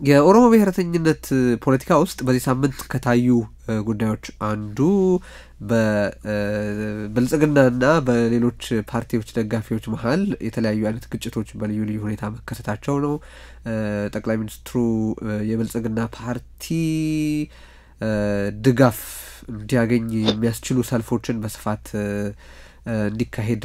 የኦሮሞ ብሔረተኝነት ፖለቲካ ውስጥ በዚህ ሳምንት ከታዩ ጉዳዮች አንዱ በብልጽግናና በሌሎች ፓርቲዎች ደጋፊዎች መሀል የተለያዩ አይነት ግጭቶች በልዩ ልዩ ሁኔታ መከሰታቸው ነው። ጠቅላይ ሚኒስትሩ የብልጽግና ፓርቲ ድጋፍ እንዲያገኝ የሚያስችሉ ሰልፎችን በስፋት እንዲካሄድ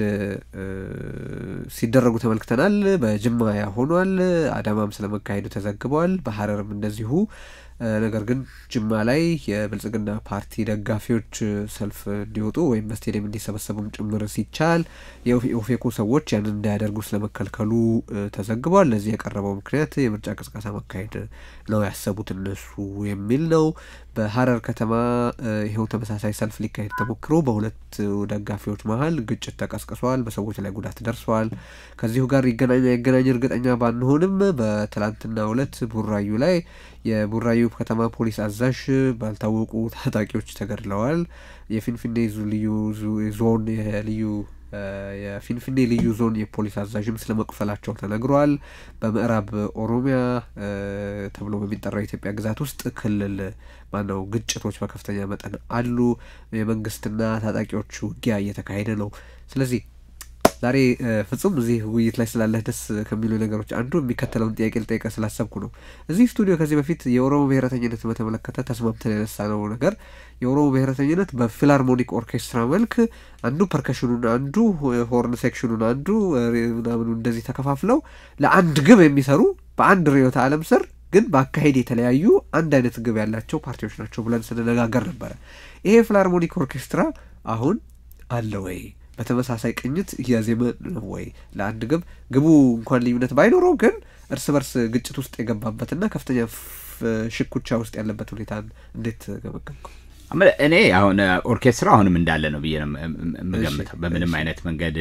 ሲደረጉ ተመልክተናል። በጅማ ያ ሆኗል። አዳማም ስለመካሄዱ ተዘግበዋል። በሀረርም እንደዚሁ። ነገር ግን ጅማ ላይ የብልጽግና ፓርቲ ደጋፊዎች ሰልፍ እንዲወጡ ወይም በስቴዲየም እንዲሰበሰቡም ጭምር ሲቻል የኦፌኮ ሰዎች ያንን እንዳያደርጉ ስለመከልከሉ ተዘግቧል። ለዚህ የቀረበው ምክንያት የምርጫ ቅስቀሳ ማካሄድ ነው ያሰቡት እነሱ የሚል ነው። በሀረር ከተማ ይኸው ተመሳሳይ ሰልፍ ሊካሄድ ተሞክሮ በሁለት ደጋፊዎች መሀል ግጭት ተቀስቅሷል። በሰዎች ላይ ጉዳት ደርሰዋል። ከዚሁ ጋር ይገናኝ አይገናኝ እርግጠኛ ባንሆንም በትላንትናው ዕለት ቡራዩ ላይ የቡራዩ ከተማ ፖሊስ አዛዥ ባልታወቁ ታጣቂዎች ተገድለዋል። የፊንፊኔ ልዩ ዞን የልዩ የፊንፊኔ ልዩ ዞን የፖሊስ አዛዥም ስለ መቁሰላቸው ተነግሯል። በምዕራብ ኦሮሚያ ተብሎ በሚጠራው የኢትዮጵያ ግዛት ውስጥ ክልል ማነው ግጭቶች በከፍተኛ መጠን አሉ። የመንግስትና ታጣቂዎች ውጊያ እየተካሄደ ነው። ስለዚህ ዛሬ ፍጹም እዚህ ውይይት ላይ ስላለህ ደስ ከሚሉ ነገሮች አንዱ የሚከተለውን ጥያቄ ልጠይቀ ስላሰብኩ ነው። እዚህ ስቱዲዮ ከዚህ በፊት የኦሮሞ ብሔረተኝነት በተመለከተ ተስማምተን ያነሳ ነው ነገር የኦሮሞ ብሔረተኝነት በፊላርሞኒክ ኦርኬስትራ መልክ አንዱ ፐርከሽኑን፣ አንዱ ሆርን ሴክሽኑን፣ አንዱ ምናምኑ እንደዚህ ተከፋፍለው ለአንድ ግብ የሚሰሩ በአንድ ርዕዮተ ዓለም ስር ግን በአካሄድ የተለያዩ አንድ አይነት ግብ ያላቸው ፓርቲዎች ናቸው ብለን ስንነጋገር ነበረ። ይሄ ፊላርሞኒክ ኦርኬስትራ አሁን አለ ወይ? በተመሳሳይ ቅኝት እያዜመ ነው ወይ? ለአንድ ግብ ግቡ እንኳን ልዩነት ባይኖረው ግን እርስ በርስ ግጭት ውስጥ የገባበትና ከፍተኛ ሽኩቻ ውስጥ ያለበት ሁኔታን እንዴት ገመገምከው? እኔ አሁን ኦርኬስትራ አሁንም እንዳለ ነው ብዬ ነው የምገምተው። በምንም አይነት መንገድ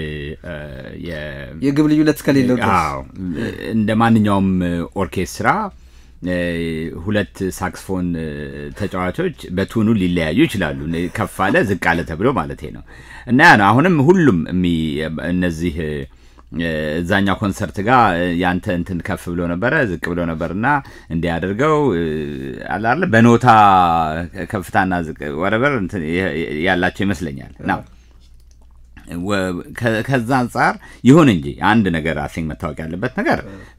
የግብ ልዩነት እስከሌለው እንደ ማንኛውም ኦርኬስትራ ሁለት ሳክስፎን ተጫዋቾች በቱኑ ሊለያዩ ይችላሉ። ከፍ አለ ዝቅ አለ ተብሎ ማለት ነው እና ያ ነው አሁንም ሁሉም እነዚህ እዛኛው ኮንሰርት ጋር ያንተ እንትን ከፍ ብሎ ነበረ ዝቅ ብሎ ነበርና እንዲያደርገው አላለ በኖታ ከፍታና ዝቅ ወረበር ያላቸው ይመስለኛል ና ከዛ አንጻር ይሁን እንጂ አንድ ነገር አሲንግ መታወቅ ያለበት ነገር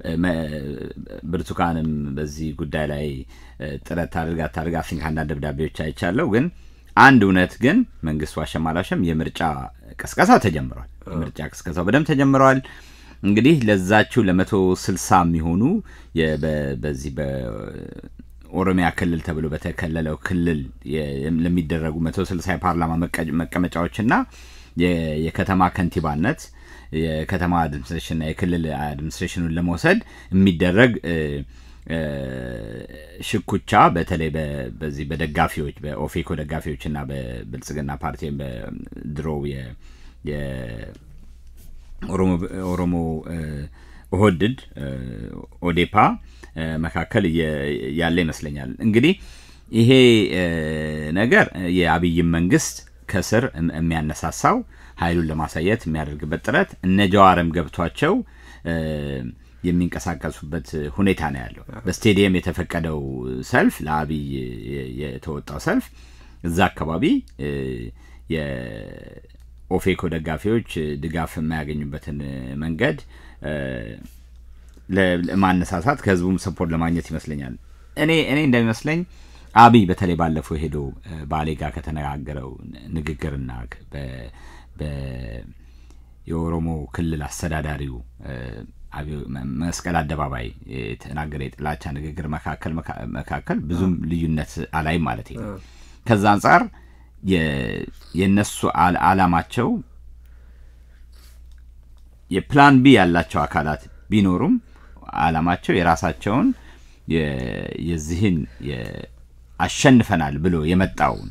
ብርቱካንም በዚህ ጉዳይ ላይ ጥረት ታድርጋ ታድርጋ አሲንግ አንዳንድ ደብዳቤዎች አይቻለሁ። ግን አንድ እውነት ግን መንግስት ዋሸም አላሸም የምርጫ ቅስቀሳ ተጀምሯል። የምርጫ ቅስቀሳው በደንብ ተጀምረዋል። እንግዲህ ለዛችው ለመቶ ስልሳ የሚሆኑ በዚህ ኦሮሚያ ክልል ተብሎ በተከለለው ክልል ለሚደረጉ መቶ ስልሳ የፓርላማ መቀመጫዎችና የከተማ ከንቲባነት የከተማ አድሚኒስትሬሽንና የክልል አድሚኒስትሬሽኑን ለመውሰድ የሚደረግ ሽኩቻ በተለይ በዚህ በደጋፊዎች በኦፌኮ ደጋፊዎች እና በብልጽግና ፓርቲ በድሮው የኦሮሞ ኦህድድ ኦዴፓ መካከል ያለ ይመስለኛል። እንግዲህ ይሄ ነገር የአብይም መንግስት ከስር የሚያነሳሳው ኃይሉን ለማሳየት የሚያደርግበት ጥረት እነ ጀዋርም ገብቷቸው የሚንቀሳቀሱበት ሁኔታ ነው ያለው። በስቴዲየም የተፈቀደው ሰልፍ ለአብይ የተወጣው ሰልፍ እዛ አካባቢ የኦፌኮ ደጋፊዎች ድጋፍ የማያገኙበትን መንገድ ለማነሳሳት ከህዝቡም ሰፖርት ለማግኘት ይመስለኛል። እኔ እኔ እንደሚመስለኝ አብይ በተለይ ባለፈው ሄዶ ባሌ ጋር ከተነጋገረው ንግግርና የኦሮሞ ክልል አስተዳዳሪው መስቀል አደባባይ የተናገረ የጥላቻ ንግግር መካከል መካከል ብዙም ልዩነት አላይም ማለት ነው። ከዛ አንጻር የእነሱ አላማቸው የፕላን ቢ ያላቸው አካላት ቢኖሩም አላማቸው የራሳቸውን የዚህን አሸንፈናል ብሎ የመጣውን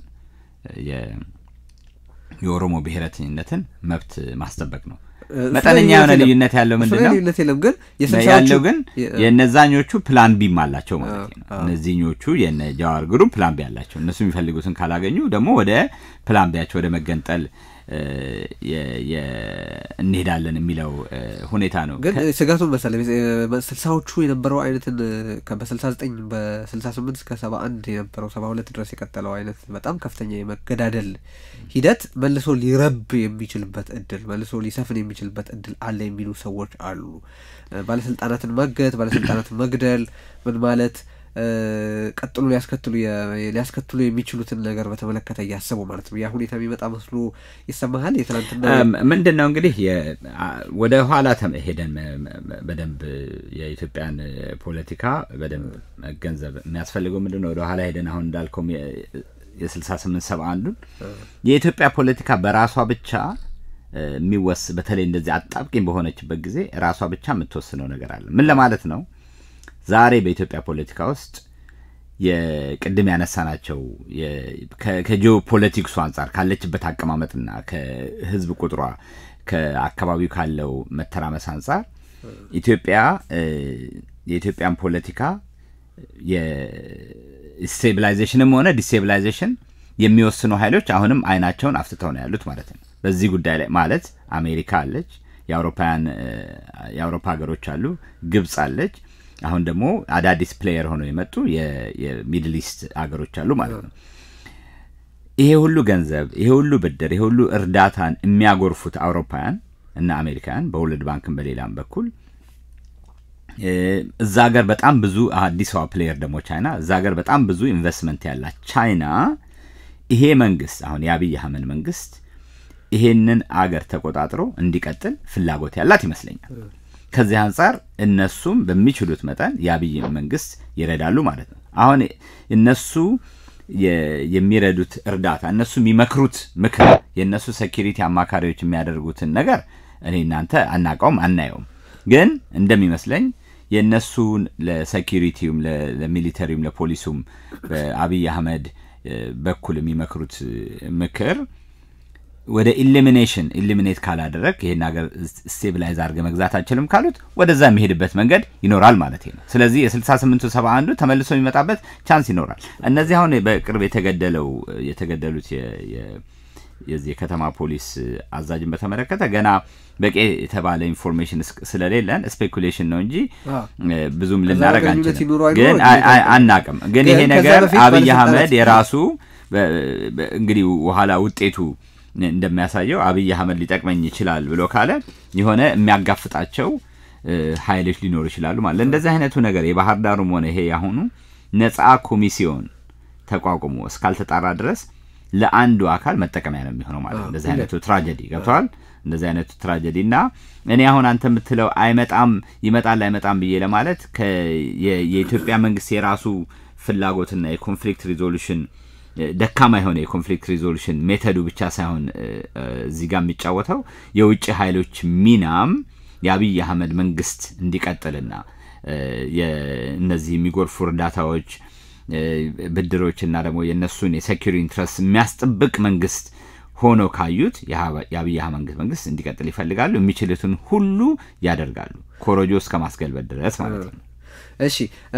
የኦሮሞ ብሔረተኝነትን መብት ማስጠበቅ ነው። መጠነኛ የሆነ ልዩነት ያለው ምንድን ነው ልዩነት የለም ግን ያለው ግን የነዛኞቹ ፕላን ቢም አላቸው ማለት ነው። እነዚህኞቹ የነ ጃዋር ግሩፕ ፕላን ቢ አላቸው። እነሱ የሚፈልጉትን ካላገኙ ደግሞ ወደ ፕላን ቢያቸው ወደ መገንጠል እንሄዳለን የሚለው ሁኔታ ነው። ግን ስጋቱን መሰለ ስልሳዎቹ የነበረው አይነትን በስልሳ ዘጠኝ በስልሳ ስምንት እስከ ሰባ አንድ የነበረው ሰባ ሁለት ድረስ የቀጠለው አይነት በጣም ከፍተኛ የመገዳደል ሂደት መልሶ ሊረብ የሚችልበት እድል መልሶ ሊሰፍን የሚችልበት እድል አለ የሚሉ ሰዎች አሉ። ባለስልጣናትን ማገት፣ ባለስልጣናትን መግደል ምን ማለት ቀጥሎ ሊያስከትሉ ሊያስከትሉ የሚችሉትን ነገር በተመለከተ እያሰቡ ማለት ነው። ያ ሁኔታ የሚመጣ መስሎ ይሰማሃል? የትናንትና ምንድን ነው እንግዲህ ወደ ኋላ ሄደን በደንብ የኢትዮጵያን ፖለቲካ በደንብ መገንዘብ የሚያስፈልገው ምንድን ነው? ወደ ኋላ ሄደን አሁን እንዳልከው የስልሳ ስምንት ሰባ አንዱን የኢትዮጵያ ፖለቲካ በራሷ ብቻ የሚወስ በተለይ እንደዚህ አጣብቂኝ በሆነችበት ጊዜ ራሷ ብቻ የምትወስነው ነገር አለ። ምን ለማለት ነው? ዛሬ በኢትዮጵያ ፖለቲካ ውስጥ የቅድም ያነሳናቸው ከጂኦ ፖለቲክሱ አንጻር ካለችበት አቀማመጥና ከህዝብ ቁጥሯ ከአካባቢው ካለው መተራመስ አንጻር ኢትዮጵያ የኢትዮጵያን ፖለቲካ የስቴቢላይዜሽንም ሆነ ዲስቴቢላይዜሽን የሚወስኑ ኃይሎች አሁንም አይናቸውን አፍትተው ነው ያሉት ማለት ነው። በዚህ ጉዳይ ላይ ማለት አሜሪካ አለች፣ የአውሮፓውያን የአውሮፓ ሀገሮች አሉ፣ ግብጽ አለች። አሁን ደግሞ አዳዲስ ፕሌየር ሆነው የመጡ የሚድል ኢስት ሀገሮች አሉ ማለት ነው። ይሄ ሁሉ ገንዘብ፣ ይሄ ሁሉ ብድር፣ ይሄ ሁሉ እርዳታን የሚያጎርፉት አውሮፓውያን እና አሜሪካውያን በወርልድ ባንክን በሌላም በኩል እዛ ሀገር በጣም ብዙ አዲሷ ፕሌየር ደግሞ ቻይና፣ እዛ ሀገር በጣም ብዙ ኢንቨስትመንት ያላት ቻይና ይሄ መንግስት አሁን የአብይ አህመድ መንግስት ይሄንን አገር ተቆጣጥሮ እንዲቀጥል ፍላጎት ያላት ይመስለኛል። ከዚህ አንጻር እነሱም በሚችሉት መጠን የአብይ መንግስት ይረዳሉ ማለት ነው። አሁን እነሱ የሚረዱት እርዳታ እነሱ የሚመክሩት ምክር የእነሱ ሴኪሪቲ አማካሪዎች የሚያደርጉትን ነገር እኔ እናንተ አናውቀውም አናየውም። ግን እንደሚመስለኝ የእነሱን ለሴኪሪቲውም ለሚሊተሪውም ለፖሊሱም በአብይ አህመድ በኩል የሚመክሩት ምክር ወደ ኢሊሚኔሽን ኢሊሚኔት ካላደረግ ይሄን ሀገር ስቴብላይዝ አድርገ መግዛት አችልም ካሉት ወደዛ የሚሄድበት መንገድ ይኖራል ማለት ነው። ስለዚህ የስልሳ ስምንቱ ሰባ አንዱ ተመልሶ የሚመጣበት ቻንስ ይኖራል። እነዚህ አሁን በቅርብ የተገደለው የተገደሉት የዚህ የከተማ ፖሊስ አዛዥን በተመለከተ ገና በቂ የተባለ ኢንፎርሜሽን ስለሌለን ስፔኩሌሽን ነው እንጂ ብዙም ልናደረግ አንችልም፣ ግን አናቅም። ግን ይሄ ነገር አብይ አህመድ የራሱ እንግዲህ በኋላ ውጤቱ እንደሚያሳየው አብይ አህመድ ሊጠቅመኝ ይችላል ብሎ ካለ የሆነ የሚያጋፍጣቸው ኃይሎች ሊኖሩ ይችላሉ ማለት እንደዚህ አይነቱ ነገር የባህር ዳሩም ሆነ ይሄ ያሁኑ ነጻ ኮሚሲዮን ተቋቁሞ እስካልተጣራ ድረስ ለአንዱ አካል መጠቀሚያ ነው የሚሆነው ማለት ነው። እንደዚህ አይነቱ ትራጀዲ ገብተዋል። እንደዚህ አይነቱ ትራጀዲ እና እኔ አሁን አንተ የምትለው አይመጣም ይመጣል አይመጣም ብዬ ለማለት የኢትዮጵያ መንግስት የራሱ ፍላጎትና የኮንፍሊክት ሪዞሉሽን ደካማ የሆነ የኮንፍሊክት ሪዞሉሽን ሜተዱ ብቻ ሳይሆን እዚህ ጋር የሚጫወተው የውጭ ኃይሎች ሚናም የአብይ አህመድ መንግስት እንዲቀጥልና እነዚህ የሚጎርፉ እርዳታዎች ብድሮችና ደግሞ የእነሱን የሴኪሪ ኢንትረስት የሚያስጠብቅ መንግስት ሆኖ ካዩት የአብይ አህመድ መንግስት እንዲቀጥል ይፈልጋሉ። የሚችሉትን ሁሉ ያደርጋሉ፣ ኮሮጆ እስከ ማስገልበጥ ድረስ ማለት ነው። እሺ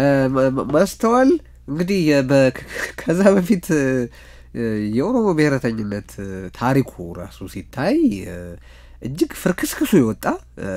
ማስተዋል እንግዲህ ከዛ በፊት የኦሮሞ ብሔረተኝነት ታሪኩ ራሱ ሲታይ እጅግ ፍርክስክሱ የወጣ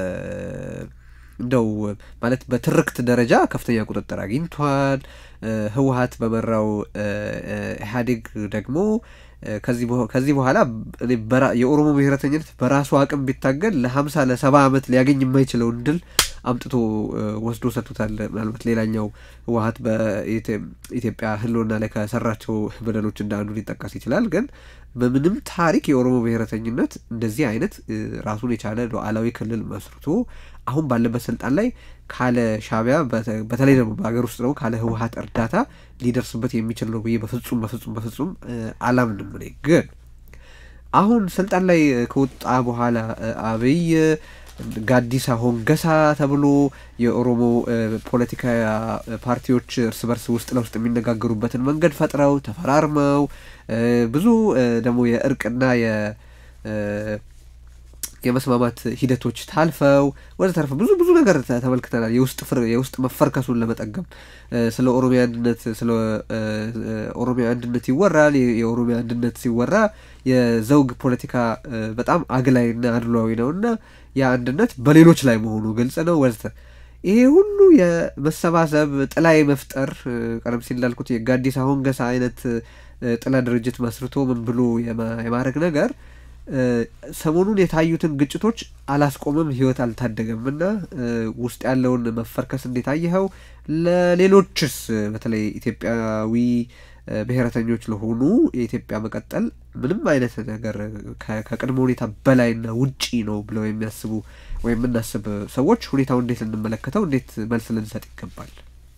እንደው ማለት በትርክት ደረጃ ከፍተኛ ቁጥጥር አግኝቷል። ህወሀት በመራው ኢህአዴግ ደግሞ ከዚህ በኋላ የኦሮሞ ብሔረተኝነት በራሱ አቅም ቢታገል ለሀምሳ ለሰባ ዓመት ሊያገኝ የማይችለውን ድል አምጥቶ ወስዶ ሰጥቶታል። ምናልባት ሌላኛው ህወሀት በኢትዮጵያ ህልውና ላይ ከሰራቸው በደሎች እንደ አንዱ ሊጠቀስ ይችላል። ግን በምንም ታሪክ የኦሮሞ ብሔረተኝነት እንደዚህ አይነት ራሱን የቻለ ሉዓላዊ ክልል መስርቶ አሁን ባለበት ስልጣን ላይ ካለ ሻዕቢያ በተለይ ደግሞ በሀገር ውስጥ ደግሞ ካለ ህወሀት እርዳታ ሊደርስበት የሚችል ነው ብዬ በፍጹም በፍጹም በፍጹም አላምንም። እኔ ግን አሁን ስልጣን ላይ ከወጣ በኋላ አብይ ጋዲሳ ሆንገሳ ተብሎ የኦሮሞ ፖለቲካ ፓርቲዎች እርስ በርስ ውስጥ ለውስጥ የሚነጋገሩበትን መንገድ ፈጥረው ተፈራርመው ብዙ ደግሞ የእርቅና የመስማማት ሂደቶች ታልፈው ወዘተረፈ ብዙ ብዙ ነገር ተመልክተናል። የውስጥ ፍር የውስጥ መፈርከሱን ለመጠገም ስለ ኦሮሚያ አንድነት ስለ ኦሮሚያ አንድነት ይወራል። የኦሮሚያ አንድነት ሲወራ የዘውግ ፖለቲካ በጣም አግላይና አድሏዊ ነው እና ያ አንድነት በሌሎች ላይ መሆኑ ግልጽ ነው ወዘተ ይሄ ሁሉ የመሰባሰብ ጥላ የመፍጠር ቀደም ሲል እንዳልኩት የጋዲሳ ሆንገሳ አይነት ጥላ ድርጅት መስርቶ ምን ብሎ የማድረግ ነገር ሰሞኑን የታዩትን ግጭቶች አላስቆመም፣ ህይወት አልታደገም እና ውስጥ ያለውን መፈርከስ እንዴት አየኸው? ለሌሎችስ በተለይ ኢትዮጵያዊ ብሔረተኞች ለሆኑ የኢትዮጵያ መቀጠል ምንም አይነት ነገር ከቅድመ ሁኔታ በላይና ውጪ ነው ብለው የሚያስቡ ወይም የምናስብ ሰዎች ሁኔታውን እንዴት ልንመለከተው፣ እንዴት መልስ ልንሰጥ ይገባል?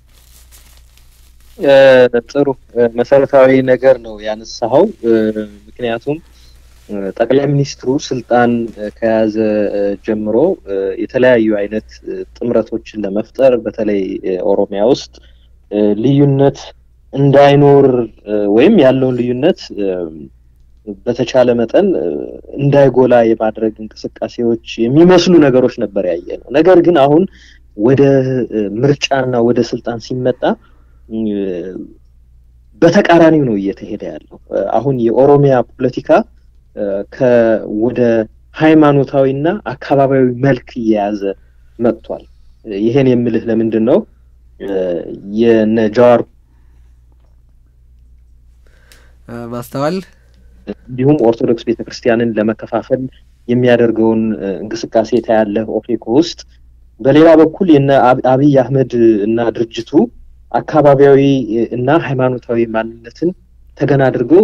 ጥሩ መሰረታዊ ነገር ነው ያነሳኸው። ምክንያቱም ጠቅላይ ሚኒስትሩ ስልጣን ከያዘ ጀምሮ የተለያዩ አይነት ጥምረቶችን ለመፍጠር በተለይ ኦሮሚያ ውስጥ ልዩነት እንዳይኖር ወይም ያለውን ልዩነት በተቻለ መጠን እንዳይጎላ የማድረግ እንቅስቃሴዎች የሚመስሉ ነገሮች ነበር ያየ ነው። ነገር ግን አሁን ወደ ምርጫና ወደ ስልጣን ሲመጣ በተቃራኒው ነው እየተሄደ ያለው። አሁን የኦሮሚያ ፖለቲካ ወደ ሃይማኖታዊና አካባቢያዊ መልክ እየያዘ መጥቷል። ይሄን የምልህ ለምንድን ነው የነ ጃዋር ማስተዋል እንዲሁም ኦርቶዶክስ ቤተክርስቲያንን ለመከፋፈል የሚያደርገውን እንቅስቃሴ ታያለህ ኦፌኮ ውስጥ። በሌላ በኩል የነ አብይ አህመድ እና ድርጅቱ አካባቢያዊ እና ሃይማኖታዊ ማንነትን ተገን አድርገው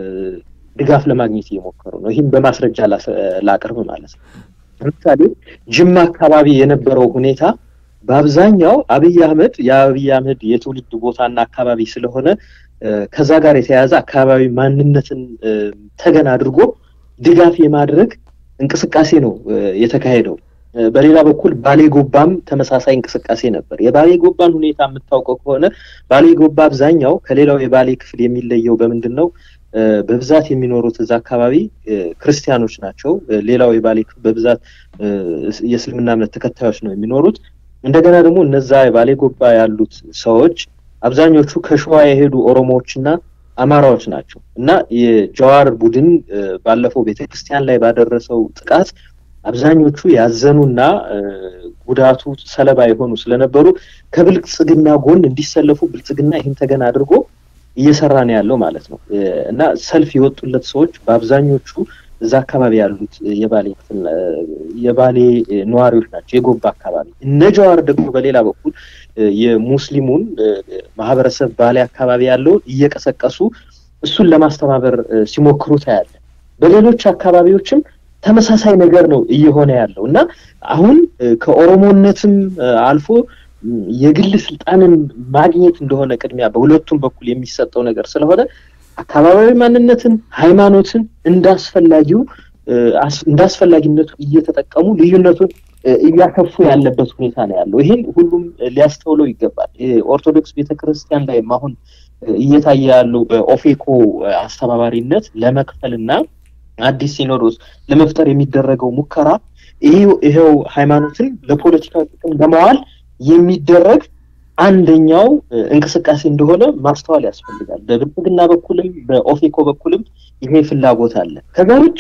ድጋፍ ለማግኘት እየሞከሩ ነው። ይህም በማስረጃ ላቅርብ ማለት ነው። ለምሳሌ ጅማ አካባቢ የነበረው ሁኔታ በአብዛኛው አብይ አህመድ የአብይ አህመድ የትውልድ ቦታና አካባቢ ስለሆነ ከዛ ጋር የተያያዘ አካባቢ ማንነትን ተገን አድርጎ ድጋፍ የማድረግ እንቅስቃሴ ነው የተካሄደው። በሌላ በኩል ባሌ ጎባም ተመሳሳይ እንቅስቃሴ ነበር። የባሌ ጎባን ሁኔታ የምታውቀው ከሆነ ባሌ ጎባ አብዛኛው ከሌላው የባሌ ክፍል የሚለየው በምንድን ነው? በብዛት የሚኖሩት እዛ አካባቢ ክርስቲያኖች ናቸው። ሌላው የባሌ ክፍል በብዛት የእስልምና እምነት ተከታዮች ነው የሚኖሩት። እንደገና ደግሞ እነዛ የባሌ ጎባ ያሉት ሰዎች አብዛኞቹ ከሸዋ የሄዱ ኦሮሞዎችና አማራዎች ናቸው እና የጀዋር ቡድን ባለፈው ቤተክርስቲያን ላይ ባደረሰው ጥቃት አብዛኞቹ ያዘኑና ጉዳቱ ሰለባ የሆኑ ስለነበሩ ከብልጽግና ጎን እንዲሰለፉ ብልጽግና ይህን ተገን አድርጎ እየሰራ ነው ያለው ማለት ነው እና ሰልፍ የወጡለት ሰዎች በአብዛኞቹ እዛ አካባቢ ያሉት የባሌ ክፍል የባሌ ነዋሪዎች ናቸው፣ የጎባ አካባቢ። እነ ጀዋር ደግሞ በሌላ በኩል የሙስሊሙን ማህበረሰብ ባሌ አካባቢ ያለውን እየቀሰቀሱ እሱን ለማስተባበር ሲሞክሩ ታያለ። በሌሎች አካባቢዎችም ተመሳሳይ ነገር ነው እየሆነ ያለው እና አሁን ከኦሮሞነትም አልፎ የግል ስልጣንን ማግኘት እንደሆነ ቅድሚያ በሁለቱም በኩል የሚሰጠው ነገር ስለሆነ አካባቢያዊ ማንነትን፣ ሃይማኖትን እንዳስፈላጊው እንዳስፈላጊነቱ እየተጠቀሙ ልዩነቱን እያከፉ ያለበት ሁኔታ ነው ያለው። ይህን ሁሉም ሊያስተውለው ይገባል። ኦርቶዶክስ ቤተክርስቲያን ላይም አሁን እየታየ ያለው በኦፌኮ አስተባባሪነት ለመክፈልና አዲስ ሲኖዶስ ለመፍጠር የሚደረገው ሙከራ ይሄው ሃይማኖትን ለፖለቲካ ጥቅም ለማዋል የሚደረግ አንደኛው እንቅስቃሴ እንደሆነ ማስተዋል ያስፈልጋል። በብልጽግና በኩልም በኦፌኮ በኩልም ይሄ ፍላጎት አለ። ከዛ ውጭ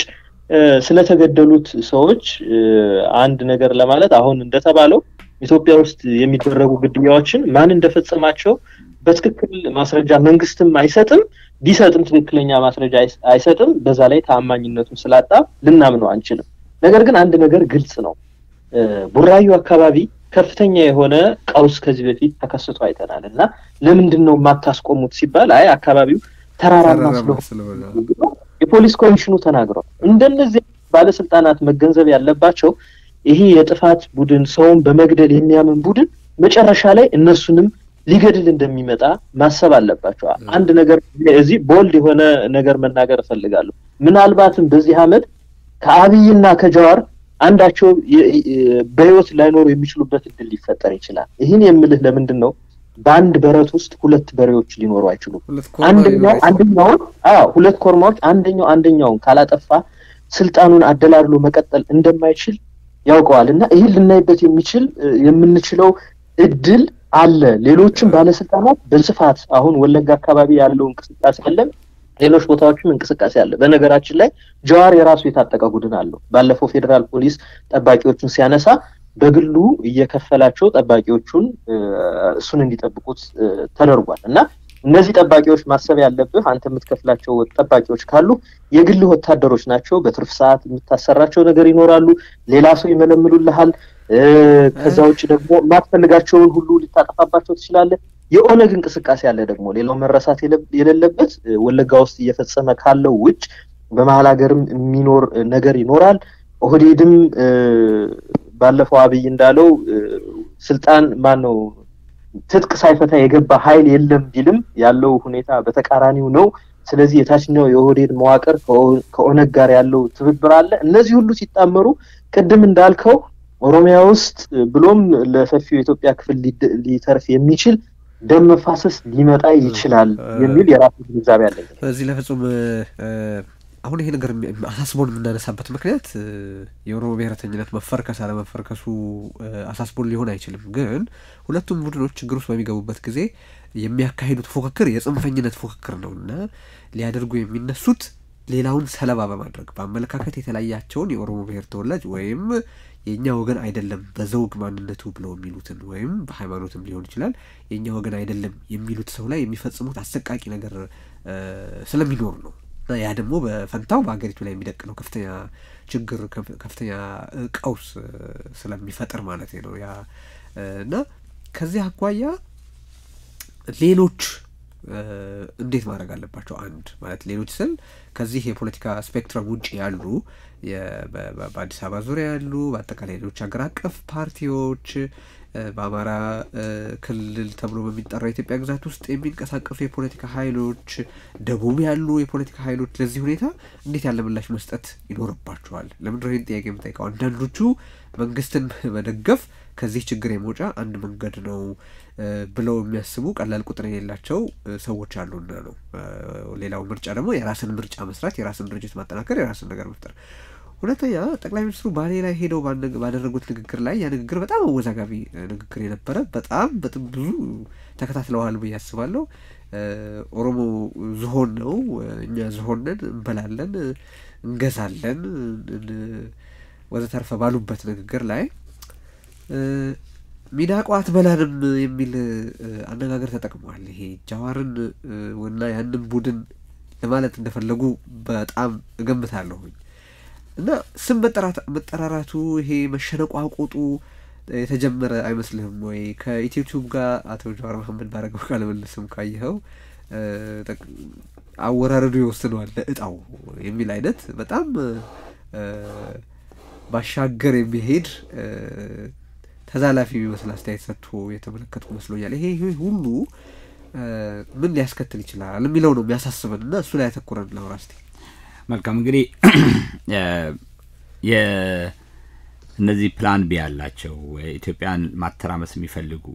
ስለተገደሉት ሰዎች አንድ ነገር ለማለት አሁን እንደተባለው ኢትዮጵያ ውስጥ የሚደረጉ ግድያዎችን ማን እንደፈጸማቸው በትክክል ማስረጃ መንግስትም አይሰጥም። ቢሰጥም ትክክለኛ ማስረጃ አይሰጥም። በዛ ላይ ተአማኝነቱን ስላጣ ልናምነው አንችልም። ነገር ግን አንድ ነገር ግልጽ ነው። ቡራዩ አካባቢ ከፍተኛ የሆነ ቀውስ ከዚህ በፊት ተከስቶ አይተናል እና ለምንድን ነው የማታስቆሙት ሲባል አይ አካባቢው ተራራማ ስለሆነ የፖሊስ ኮሚሽኑ ተናግሯል። እንደነዚህ ባለስልጣናት መገንዘብ ያለባቸው ይሄ የጥፋት ቡድን ሰውን በመግደል የሚያምን ቡድን መጨረሻ ላይ እነሱንም ሊገድል እንደሚመጣ ማሰብ አለባቸው። አንድ ነገር እዚህ ቦልድ የሆነ ነገር መናገር እፈልጋለሁ። ምናልባትም በዚህ አመት ከአብይና ከጀዋር አንዳቸው በህይወት ላይኖሩ የሚችሉበት እድል ሊፈጠር ይችላል። ይህን የምልህ ለምንድን ነው? በአንድ በረት ውስጥ ሁለት በሬዎች ሊኖሩ አይችሉም። አንደኛው አንደኛውን አዎ ሁለት ኮርማዎች አንደኛው አንደኛውን ካላጠፋ ስልጣኑን አደላድሎ መቀጠል እንደማይችል ያውቀዋል እና ይህን ልናይበት የሚችል የምንችለው እድል አለ። ሌሎችም ባለስልጣናት በስፋት አሁን ወለጋ አካባቢ ያለው እንቅስቃሴ አለ፣ ሌሎች ቦታዎችም እንቅስቃሴ አለ። በነገራችን ላይ ጀዋር የራሱ የታጠቀ ቡድን አለው። ባለፈው ፌዴራል ፖሊስ ጠባቂዎቹን ሲያነሳ በግሉ እየከፈላቸው ጠባቂዎቹን እሱን እንዲጠብቁት ተደርጓል እና እነዚህ ጠባቂዎች ማሰብ ያለብህ አንተ የምትከፍላቸው ጠባቂዎች ካሉ የግል ወታደሮች ናቸው። በትርፍ ሰዓት የምታሰራቸው ነገር ይኖራሉ። ሌላ ሰው ይመለምሉልሃል። ከዛ ውጭ ደግሞ የማትፈልጋቸውን ሁሉ ልታጠፋባቸው ትችላለህ። የኦነግ እንቅስቃሴ አለ ደግሞ ሌላው መረሳት የሌለበት ወለጋ ውስጥ እየፈጸመ ካለው ውጭ በመሀል ሀገርም የሚኖር ነገር ይኖራል። ኦህዴድም ባለፈው አብይ እንዳለው ስልጣን ማን ነው ትጥቅ ሳይፈታ የገባ ኃይል የለም ቢልም ያለው ሁኔታ በተቃራኒው ነው። ስለዚህ የታችኛው የኦህዴድ መዋቅር ከኦነግ ጋር ያለው ትብብር አለ። እነዚህ ሁሉ ሲጣመሩ ቅድም እንዳልከው ኦሮሚያ ውስጥ ብሎም ለሰፊው የኢትዮጵያ ክፍል ሊተርፍ የሚችል ደም መፋሰስ ሊመጣ ይችላል የሚል የራሱ ግንዛቤ አለኝ። በዚህ ለፍጹም አሁን ይሄ ነገር አሳስቦን የምናነሳበት ምክንያት የኦሮሞ ብሔረተኝነት መፈርከስ አለመፈርከሱ አሳስቦን ሊሆን አይችልም። ግን ሁለቱም ቡድኖች ችግር ውስጥ በሚገቡበት ጊዜ የሚያካሂዱት ፉክክር የጽንፈኝነት ፉክክር ነው እና ሊያደርጉ የሚነሱት ሌላውን ሰለባ በማድረግ በአመለካከት የተለያቸውን የኦሮሞ ብሔር ተወላጅ ወይም የእኛ ወገን አይደለም በዘውግ ማንነቱ ብለው የሚሉትን ወይም በሃይማኖትም ሊሆን ይችላል የእኛ ወገን አይደለም የሚሉት ሰው ላይ የሚፈጽሙት አሰቃቂ ነገር ስለሚኖር ነው እና ያ ደግሞ በፈንታው በሀገሪቱ ላይ የሚደቅነው ከፍተኛ ችግር ከፍተኛ ቀውስ ስለሚፈጥር ማለት ነው ያ እና ከዚህ አኳያ ሌሎች እንዴት ማድረግ አለባቸው? አንድ ማለት ሌሎች ስል ከዚህ የፖለቲካ ስፔክትረም ውጭ ያሉ በአዲስ አበባ ዙሪያ ያሉ በአጠቃላይ ሌሎች ሀገር አቀፍ ፓርቲዎች በአማራ ክልል ተብሎ በሚጠራው የኢትዮጵያ ግዛት ውስጥ የሚንቀሳቀሱ የፖለቲካ ኃይሎች፣ ደቡብ ያሉ የፖለቲካ ኃይሎች ለዚህ ሁኔታ እንዴት ያለ ምላሽ መስጠት ይኖርባቸዋል? ለምንድነው ይህን ጥያቄ የምጠይቀው? አንዳንዶቹ መንግስትን መደገፍ ከዚህ ችግር የመውጫ አንድ መንገድ ነው ብለው የሚያስቡ ቀላል ቁጥር የሌላቸው ሰዎች አሉና ነው። ሌላው ምርጫ ደግሞ የራስን ምርጫ መስራት፣ የራስን ድርጅት ማጠናከር፣ የራስን ነገር መፍጠር። ሁለተኛ ጠቅላይ ሚኒስትሩ ባሌ ላይ ሄደው ባደረጉት ንግግር ላይ ያ ንግግር በጣም አወዛጋቢ ንግግር የነበረ በጣም በጣም ብዙ ተከታትለዋል ብዬ አስባለሁ። ኦሮሞ ዝሆን ነው፣ እኛ ዝሆን ነን፣ እንበላለን፣ እንገዛለን ወዘተርፈ ባሉበት ንግግር ላይ ሚዳቋ አትበላንም የሚል አነጋገር ተጠቅመዋል። ይሄ ጃዋርን እና ያንን ቡድን ለማለት እንደፈለጉ በጣም እገምታለሁኝ። እና ስም መጠራራቱ ይሄ መሸነቋቆጡ የተጀመረ አይመስልህም ወይ? ከኢትዮቲዩብ ጋር አቶ ጀዋር መሀመድ ባረገው ቃለ ምልልስም ካየኸው አወራረዱ ይወስነዋል ለእጣው የሚል አይነት በጣም ባሻገር የሚሄድ ተዛላፊ የሚመስል አስተያየት ሰጥቶ የተመለከትኩ መስሎኛል። ይሄ ሁሉ ምን ሊያስከትል ይችላል የሚለው ነው የሚያሳስበን እና እሱ ላይ ያተኩረን ላውራ እስቲ። መልካም እንግዲህ እነዚህ ፕላን ቢ ያላቸው ኢትዮጵያን ማተራመስ የሚፈልጉ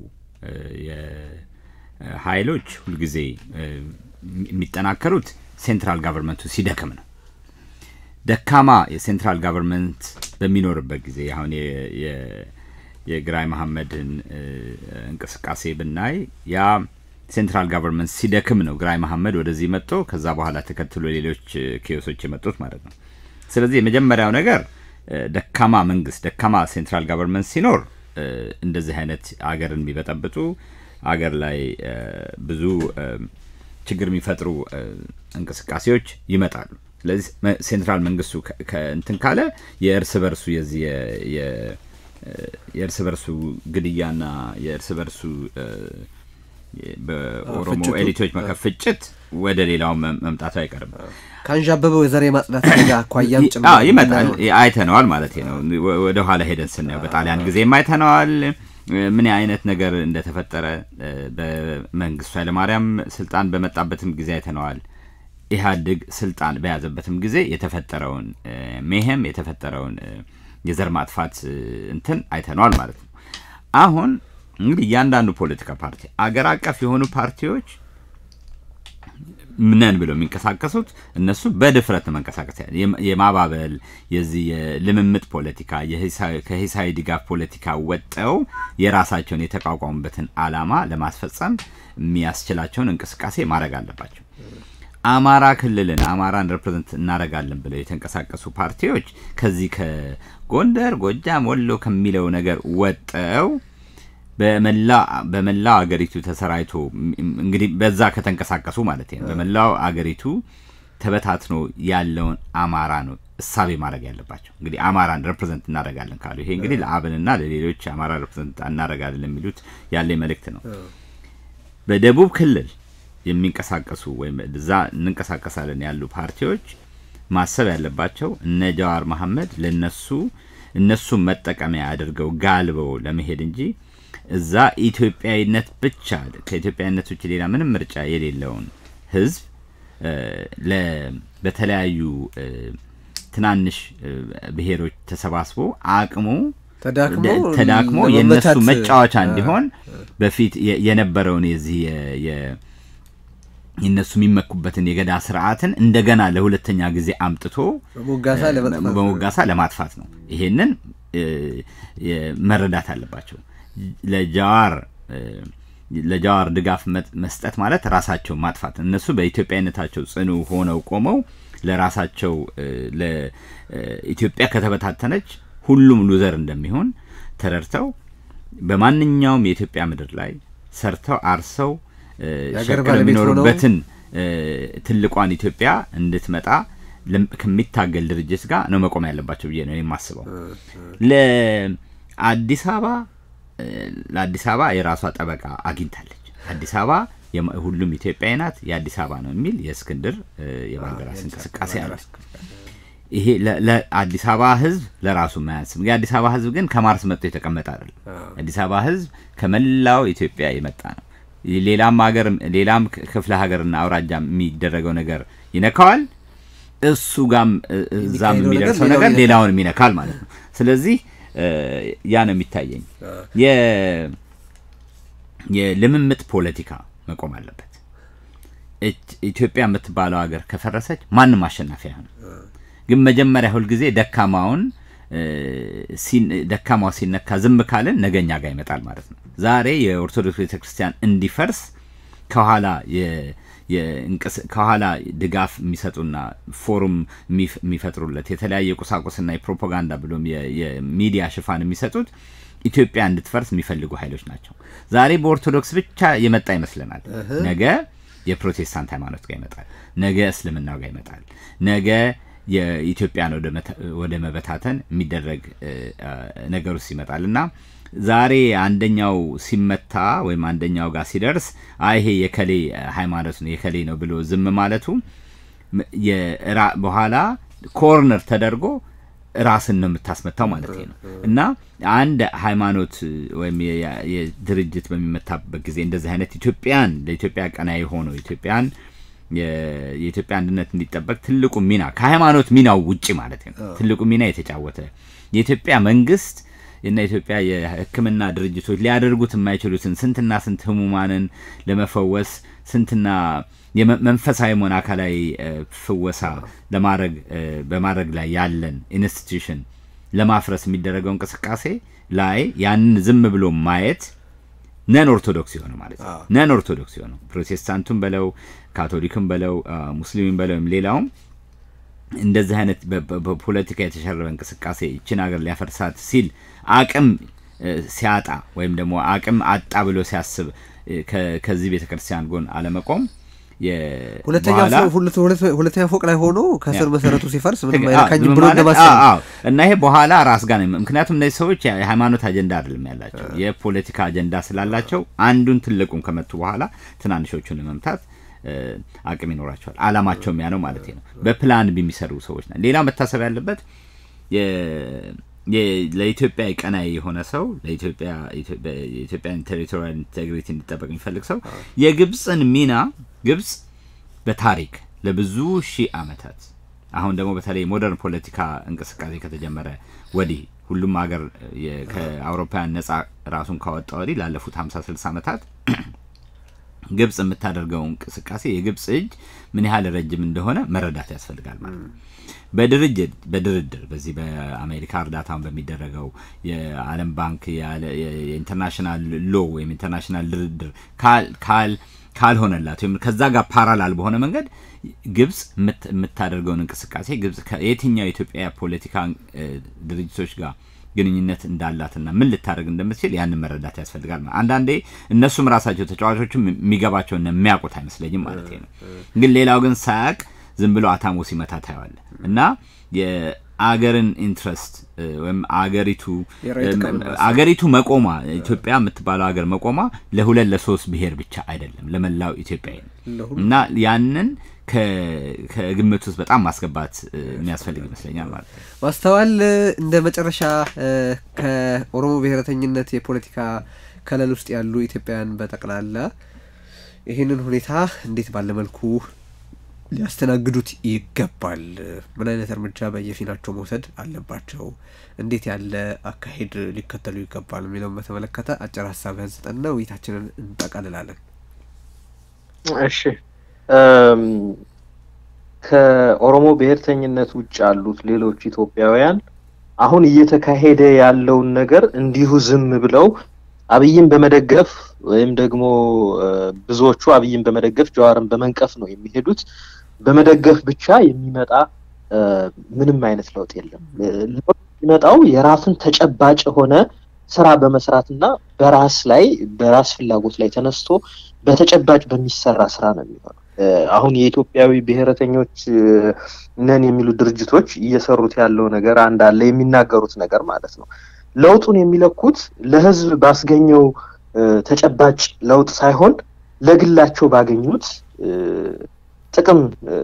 ሀይሎች ሁልጊዜ የሚጠናከሩት ሴንትራል ጋቨርንመንቱ ሲደክም ነው። ደካማ የሴንትራል ጋቨርንመንት በሚኖርበት ጊዜ አሁን የግራይ መሐመድን እንቅስቃሴ ብናይ ያ ሴንትራል ጋቨርንመንት ሲደክም ነው ግራይ መሐመድ ወደዚህ መጥቶ ከዛ በኋላ ተከትሎ ሌሎች ኬዮሶች የመጡት ማለት ነው። ስለዚህ የመጀመሪያው ነገር ደካማ መንግስት፣ ደካማ ሴንትራል ጋቨርንመንት ሲኖር እንደዚህ አይነት አገርን የሚበጠብጡ አገር ላይ ብዙ ችግር የሚፈጥሩ እንቅስቃሴዎች ይመጣሉ። ስለዚህ ሴንትራል መንግስቱ እንትን ካለ የእርስ በርሱ የዚህ የእርስ በርሱ ግድያና የእርስ በርሱ በኦሮሞ ኤሊቶች መከፍጭት ወደ ሌላው መምጣቱ አይቀርም። ከአንዣበበው የዘር የማጽዳት አደጋ አኳያም ይመጣል። አይተነዋል ማለት ነው። ወደ ኋላ ሄደን ስናየው በጣሊያን ጊዜም አይተነዋል ምን አይነት ነገር እንደተፈጠረ። በመንግስቱ ኃይለማርያም ስልጣን በመጣበትም ጊዜ አይተነዋል። ኢህአዴግ ስልጣን በያዘበትም ጊዜ የተፈጠረውን ሜሄም የተፈጠረውን የዘር ማጥፋት እንትን አይተነዋል ማለት ነው። አሁን እንግዲህ እያንዳንዱ ፖለቲካ ፓርቲ አገር አቀፍ የሆኑ ፓርቲዎች ነን ብለው የሚንቀሳቀሱት እነሱ በድፍረት ነው መንቀሳቀስ የማባበል የዚህ የልምምጥ ፖለቲካ ከሂሳዊ ድጋፍ ፖለቲካ ወጠው የራሳቸውን የተቋቋሙበትን አላማ ለማስፈጸም የሚያስችላቸውን እንቅስቃሴ ማድረግ አለባቸው። አማራ ክልልን አማራን ሬፕሬዘንት እናደርጋለን ብለው የተንቀሳቀሱ ፓርቲዎች ከዚህ ከጎንደር፣ ጎጃም፣ ወሎ ከሚለው ነገር ወጠው በመላው አገሪቱ ተሰራይቶ እንግዲህ በዛ ከተንቀሳቀሱ ማለት ነው። በመላው አገሪቱ ተበታትኖ ያለውን አማራ ነው እሳቤ ማድረግ ያለባቸው። እንግዲህ አማራን ሬፕሬዘንት እናደርጋለን ካሉ ይሄ እንግዲህ ለአብንና ለሌሎች አማራ ሬፕሬዘንት እናደርጋለን የሚሉት ያለ መልእክት ነው። በደቡብ ክልል የሚንቀሳቀሱ ወይም እዛ እንንቀሳቀሳለን ያሉ ፓርቲዎች ማሰብ ያለባቸው እነ ጀዋር መሐመድ ለነሱ እነሱን መጠቀሚያ አድርገው ጋልበው ለመሄድ እንጂ እዛ ኢትዮጵያዊነት ብቻ ከኢትዮጵያዊነት ውጭ ሌላ ምንም ምርጫ የሌለውን ህዝብ በተለያዩ ትናንሽ ብሔሮች ተሰባስቦ አቅሙ ተዳክሞ የእነሱ መጫወቻ እንዲሆን በፊት የነበረውን የዚህ የእነሱ የሚመኩበትን የገዳ ስርዓትን እንደገና ለሁለተኛ ጊዜ አምጥቶ በሞጋሳ ለማጥፋት ነው። ይሄንን መረዳት አለባቸው። ለጃዋር ለጃዋር ድጋፍ መስጠት ማለት ራሳቸውን ማጥፋት። እነሱ በኢትዮጵያዊነታቸው ጽኑ ሆነው ቆመው ለራሳቸው ለኢትዮጵያ ከተበታተነች ሁሉም ሉዘር እንደሚሆን ተረድተው በማንኛውም የኢትዮጵያ ምድር ላይ ሰርተው አርሰው ሸቀል የሚኖሩበትን ትልቋን ኢትዮጵያ እንድትመጣ ከሚታገል ድርጅት ጋር ነው መቆም ያለባቸው ብዬ ነው የማስበው። ለአዲስ አበባ ለአዲስ አበባ የራሷ ጠበቃ አግኝታለች። አዲስ አበባ ሁሉም ኢትዮጵያዊ ናት፣ የአዲስ አበባ ነው የሚል የእስክንድር የባልደራስ እንቅስቃሴ አለ። ይሄ ለአዲስ አበባ ህዝብ ለራሱ ማያንስም። የአዲስ አበባ ህዝብ ግን ከማርስ መጥቶ የተቀመጠ አይደለም። አዲስ አበባ ህዝብ ከመላው ኢትዮጵያ የመጣ ነው። ሌላም ሀገር ሌላም ክፍለ ሀገርና አውራጃ የሚደረገው ነገር ይነካዋል። እሱ ጋም እዛም የሚደርሰው ነገር ሌላውን ይነካል ማለት ነው። ስለዚህ ያ ነው የሚታየኝ። የልምምጥ ፖለቲካ መቆም አለበት። ኢትዮጵያ የምትባለው ሀገር ከፈረሰች ማንም አሸናፊ አይሆንም። ግን መጀመሪያ ሁልጊዜ ደካማውን ደካማው ሲነካ ዝም ካልን ነገኛ ጋር ይመጣል ማለት ነው። ዛሬ የኦርቶዶክስ ቤተክርስቲያን እንዲፈርስ ከኋላ ከኋላ ድጋፍ የሚሰጡና ፎሩም የሚፈጥሩለት የተለያየ ቁሳቁስና የፕሮፓጋንዳ ብሎም የሚዲያ ሽፋን የሚሰጡት ኢትዮጵያ እንድትፈርስ የሚፈልጉ ኃይሎች ናቸው። ዛሬ በኦርቶዶክስ ብቻ የመጣ ይመስለናል። ነገ የፕሮቴስታንት ሃይማኖት ጋር ይመጣል። ነገ እስልምናው ጋር ይመጣል። ነገ የኢትዮጵያን ወደ መበታተን የሚደረግ ነገር ውስጥ ይመጣል እና ዛሬ አንደኛው ሲመታ ወይም አንደኛው ጋር ሲደርስ አይ ይሄ የከሌ ሃይማኖት ነው የከሌ ነው ብሎ ዝም ማለቱ በኋላ ኮርነር ተደርጎ ራስን ነው የምታስመታው ማለት ነው እና አንድ ሃይማኖት ወይም የድርጅት በሚመታበት ጊዜ እንደዚህ አይነት ኢትዮጵያን ለኢትዮጵያ ቀናይ ሆነው ኢትዮጵያን የኢትዮጵያ አንድነት እንዲጠበቅ ትልቁ ሚና ከሃይማኖት ሚናው ውጪ ማለት ነው ትልቁ ሚና የተጫወተ የኢትዮጵያ መንግስት እና የኢትዮጵያ የሕክምና ድርጅቶች ሊያደርጉት የማይችሉትን ስንትና ስንት ህሙማንን ለመፈወስ ስንትና መንፈሳዊ መሆን አካላዊ ፍወሳ ለማድረግ በማድረግ ላይ ያለን ኢንስቲትዩሽን ለማፍረስ የሚደረገው እንቅስቃሴ ላይ ያንን ዝም ብሎ ማየት ነን ኦርቶዶክስ የሆነ ማለት ነው። ነን ኦርቶዶክስ የሆነ ፕሮቴስታንቱም በለው ካቶሊክም በለው ሙስሊምም በለው ሌላውም እንደዚህ አይነት በፖለቲካ የተሸረበ እንቅስቃሴ ይችን ሀገር ሊያፈርሳት ሲል አቅም ሲያጣ ወይም ደግሞ አቅም አጣ ብሎ ሲያስብ ከዚህ ቤተ ክርስቲያን ጎን አለመቆም ሁለተኛ ፎቅ ላይ ሆኖ ከስር መሰረቱ ሲፈርስ ምንም አይነካኝም ብሎ እንደማሰብ እና ይሄ በኋላ ራስ ጋር ምክንያቱም እነዚህ ሰዎች የሃይማኖት አጀንዳ አይደለም ያላቸው የፖለቲካ አጀንዳ ስላላቸው አንዱን ትልቁን ከመቱ በኋላ ትናንሾቹን ለመምታት አቅም ይኖራቸዋል። አላማቸውም ያ ነው ማለት ነው። በፕላን የሚሰሩ ሰዎች ና ሌላ መታሰብ ያለበት ለኢትዮጵያ ቀናይ የሆነ ሰው የኢትዮጵያን ቴሪቶሪያል ኢንቴግሪቲ እንዲጠበቅ የሚፈልግ ሰው የግብፅን ሚና ግብፅ በታሪክ ለብዙ ሺህ ዓመታት አሁን ደግሞ በተለይ ሞደርን ፖለቲካ እንቅስቃሴ ከተጀመረ ወዲህ ሁሉም ሀገር ከአውሮፓውያን ነጻ ራሱን ካወጣ ወዲህ ላለፉት ሀምሳ ስልሳ ዓመታት ግብጽ የምታደርገው እንቅስቃሴ የግብጽ እጅ ምን ያህል ረጅም እንደሆነ መረዳት ያስፈልጋል ማለት ነው። በድርጅት በድርድር በዚህ በአሜሪካ እርዳታውን በሚደረገው የዓለም ባንክ የኢንተርናሽናል ሎ ወይም ኢንተርናሽናል ድርድር ካል ካልሆነላት ወይም ከዛ ጋር ፓራላል በሆነ መንገድ ግብጽ የምታደርገውን እንቅስቃሴ ግብጽ ከየትኛው የኢትዮጵያ ፖለቲካ ድርጅቶች ጋር ግንኙነት እንዳላትና ምን ልታደርግ እንደምትችል ያንን መረዳት ያስፈልጋል። አንዳንዴ እነሱም ራሳቸው ተጫዋቾችም የሚገባቸውና የሚያውቁት አይመስለኝም ማለት ነው። ግን ሌላው ግን ሳያቅ ዝም ብሎ አታሞ ሲመታ ታየዋለ እና የአገርን ኢንትረስት ወይም አገሪቱ አገሪቱ መቆሟ ኢትዮጵያ የምትባለው ሀገር መቆሟ ለሁለት ለሶስት ብሔር ብቻ አይደለም፣ ለመላው ኢትዮጵያዊ ነው እና ያንን ከግምት ውስጥ በጣም ማስገባት የሚያስፈልግ ይመስለኛል ማለት ነው። ማስተዋል እንደ መጨረሻ ከኦሮሞ ብሔረተኝነት የፖለቲካ ከለል ውስጥ ያሉ ኢትዮጵያውያን በጠቅላላ ይህንን ሁኔታ እንዴት ባለ መልኩ ሊያስተናግዱት ይገባል? ምን አይነት እርምጃ በየፊናቸው መውሰድ አለባቸው? እንዴት ያለ አካሄድ ሊከተሉ ይገባል? የሚለውን በተመለከተ አጭር ሀሳብህን ስጠንና ውይይታችንን እንጠቃልላለን። እሺ ከኦሮሞ ብሔርተኝነት ውጭ ያሉት ሌሎች ኢትዮጵያውያን አሁን እየተካሄደ ያለውን ነገር እንዲሁ ዝም ብለው አብይን በመደገፍ ወይም ደግሞ ብዙዎቹ አብይን በመደገፍ ጀዋርን በመንቀፍ ነው የሚሄዱት። በመደገፍ ብቻ የሚመጣ ምንም አይነት ለውጥ የለም። ለውጥ የሚመጣው የራስን ተጨባጭ የሆነ ስራ በመስራትና በራስ ላይ በራስ ፍላጎት ላይ ተነስቶ በተጨባጭ በሚሰራ ስራ ነው የሚሆነው። አሁን የኢትዮጵያዊ ብሔረተኞች ነን የሚሉ ድርጅቶች እየሰሩት ያለው ነገር አንድ አለ የሚናገሩት ነገር ማለት ነው። ለውጡን የሚለኩት ለህዝብ ባስገኘው ተጨባጭ ለውጥ ሳይሆን ለግላቸው ባገኙት ጥቅም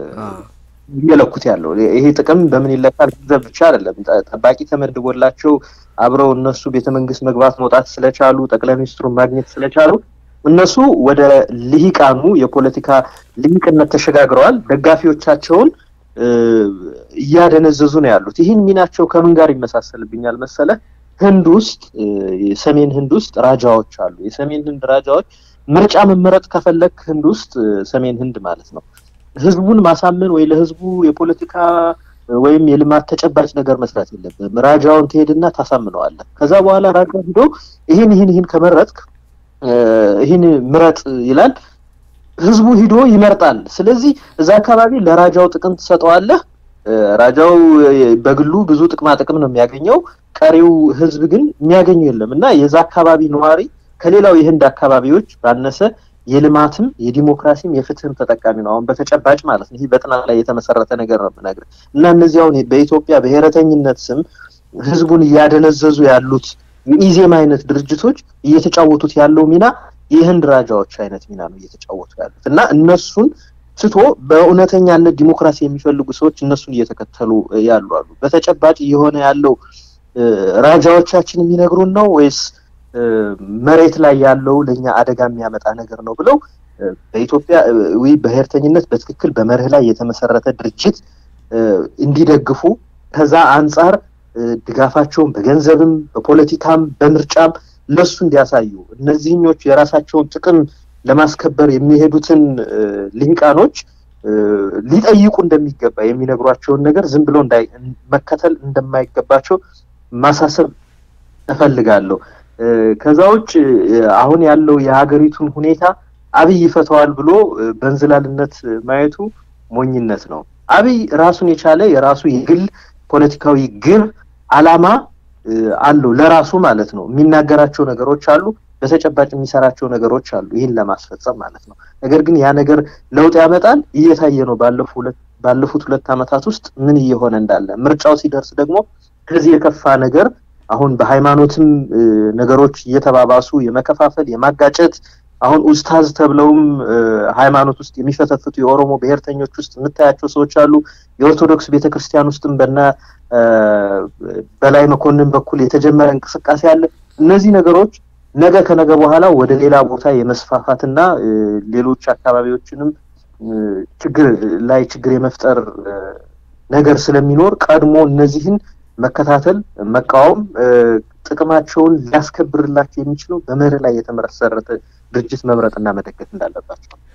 እየለኩት ያለው ይሄ ጥቅም በምን ይለካል? ገንዘብ ብቻ አይደለም። ጠባቂ ተመድቦላቸው አብረው እነሱ ቤተ መንግስት መግባት መውጣት ስለቻሉ ጠቅላይ ሚኒስትሩን ማግኘት ስለቻሉ እነሱ ወደ ልሂቃኑ የፖለቲካ ልሂቅነት ተሸጋግረዋል። ደጋፊዎቻቸውን እያደነዘዙ ነው ያሉት። ይህን ሚናቸው ከምን ጋር ይመሳሰልብኛል መሰለ? ህንድ ውስጥ የሰሜን ህንድ ውስጥ ራጃዎች አሉ። የሰሜን ህንድ ራጃዎች ምርጫ መመረጥ ከፈለግ ህንድ ውስጥ ሰሜን ህንድ ማለት ነው ህዝቡን ማሳመን ወይ ለህዝቡ የፖለቲካ ወይም የልማት ተጨባጭ ነገር መስራት የለብህም። ራጃውን ትሄድና ታሳምነዋለህ። ከዛ በኋላ ራጃ ሂዶ ይህን ይህን ይህን ከመረጥክ ይህን ምረጥ ይላል። ህዝቡ ሂዶ ይመርጣል። ስለዚህ እዛ አካባቢ ለራጃው ጥቅም ትሰጠዋለህ። ራጃው በግሉ ብዙ ጥቅማ ጥቅም ነው የሚያገኘው። ቀሪው ህዝብ ግን የሚያገኘው የለም እና የዛ አካባቢ ነዋሪ ከሌላው የህንድ አካባቢዎች ባነሰ የልማትም የዲሞክራሲም የፍትህም ተጠቃሚ ነው። አሁን በተጨባጭ ማለት ነው። ይህ በጥናት ላይ የተመሰረተ ነገር ነው የምነግርህ እና እነዚህ አሁን በኢትዮጵያ ብሔረተኝነት ስም ህዝቡን እያደነዘዙ ያሉት የኢዜማ አይነት ድርጅቶች እየተጫወቱት ያለው ሚና የህንድ ራጃዎች አይነት ሚና ነው እየተጫወቱ ያሉት እና እነሱን ትቶ በእውነተኛነት ዲሞክራሲ የሚፈልጉ ሰዎች እነሱን እየተከተሉ ያሉ አሉ። በተጨባጭ እየሆነ ያለው ራጃዎቻችን የሚነግሩን ነው ወይስ መሬት ላይ ያለው ለእኛ አደጋ የሚያመጣ ነገር ነው ብለው በኢትዮጵያ ብሔርተኝነት በትክክል በመርህ ላይ የተመሰረተ ድርጅት እንዲደግፉ ከዛ አንጻር ድጋፋቸውን በገንዘብም በፖለቲካም በምርጫም ለሱ እንዲያሳዩ እነዚህኞቹ የራሳቸውን ጥቅም ለማስከበር የሚሄዱትን ልሂቃኖች ሊጠይቁ እንደሚገባ የሚነግሯቸውን ነገር ዝም ብሎ መከተል እንደማይገባቸው ማሳሰብ እፈልጋለሁ። ከዛ ውጭ አሁን ያለው የሀገሪቱን ሁኔታ አብይ ይፈተዋል ብሎ በእንዝላልነት ማየቱ ሞኝነት ነው። አብይ ራሱን የቻለ የራሱ የግል ፖለቲካዊ ግብ አላማ አለው ለራሱ ማለት ነው። የሚናገራቸው ነገሮች አሉ፣ በተጨባጭ የሚሰራቸው ነገሮች አሉ፣ ይህን ለማስፈጸም ማለት ነው። ነገር ግን ያ ነገር ለውጥ ያመጣል እየታየ ነው። ባለፉት ሁለት ዓመታት ውስጥ ምን እየሆነ እንዳለ ምርጫው ሲደርስ ደግሞ ከዚህ የከፋ ነገር አሁን በሃይማኖትም ነገሮች እየተባባሱ የመከፋፈል የማጋጨት አሁን ኡስታዝ ተብለውም ሃይማኖት ውስጥ የሚፈተፍቱ የኦሮሞ ብሔርተኞች ውስጥ የምታያቸው ሰዎች አሉ። የኦርቶዶክስ ቤተክርስቲያን ውስጥም በና በላይ መኮንን በኩል የተጀመረ እንቅስቃሴ አለ። እነዚህ ነገሮች ነገ ከነገ በኋላ ወደ ሌላ ቦታ የመስፋፋትና ሌሎች አካባቢዎችንም ችግር ላይ ችግር የመፍጠር ነገር ስለሚኖር ቀድሞ እነዚህን መከታተል፣ መቃወም ጥቅማቸውን ሊያስከብርላቸው የሚችለው በመርህ ላይ የተመሰረተ ድርጅት መምረጥና መደገፍ እንዳለባቸው